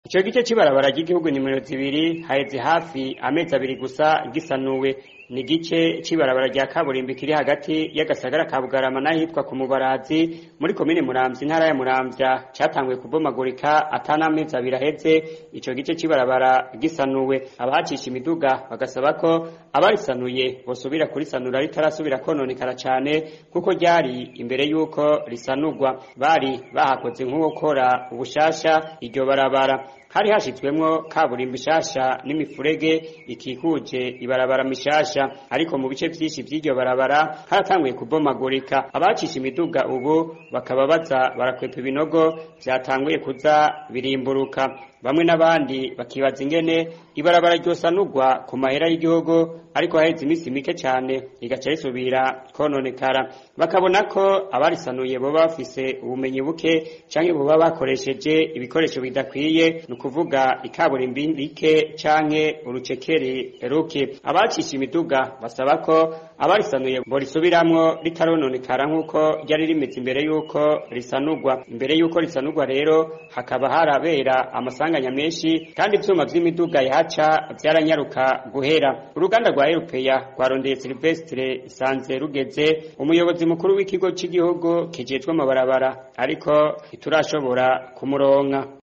ico gice c'ibarabara ry'igihugu nimero zibiri haheze hafi amezi abiri gusa gisanuwe ni igice c'ibarabara rya kaburimbi kiri hagati y'agasagara ka bugarama n'ahitwa ku mubarazi muri komine muramvya intara ya muramvya catanguye kubomagurika atanamezi abiri aheze ico gice c'ibarabara gisanuwe abahacisha imiduga bagasaba ko abarisanuye bosubira kurisanura ritarasubira kononekara cane kuko ryari imbere y'uko risanurwa bari bahakoze nk'uwokora ubushasha iryo barabara hari hashizwemwo kaburimbo ishasha n'imifurege ikikuje ibarabara mishasha ariko mu bice vyinshi vy'iryo barabara haratanguye kubomagurika abacisha imiduga ubu bakaba baza barakwepa ibinogo vyatanguye kuza birimburuka bamwe n'abandi bakibaza ingene ibarabara ryosanurwa ku mahera y'igihugu ariko haheze iminsi mike cane rigaca risubira kononekara bakabona ko abarisanuye boba bafise ubumenyi buke canke boba bakoresheje ibikoresho bidakwiye ni ukuvuga ikaburimbi rike canke urucekeri ruke abacisha imiduga basaba ko abarisanuye borisubiramwo ritarononekara nk'uko ryari rimeze imbere y'uko risanurwa imbere y'uko risanurwa rero hakaba harabera amasanganya menshi kandi ivyuma vy'imiduga yahaca vyaranyaruka guhera uruganda rwa erupeya rwarondeye silvestre sanze rugeze umuyobozi mukuru w'ikigo c'igihugu kijejwe amabarabara ariko ntiturashobora kumuronka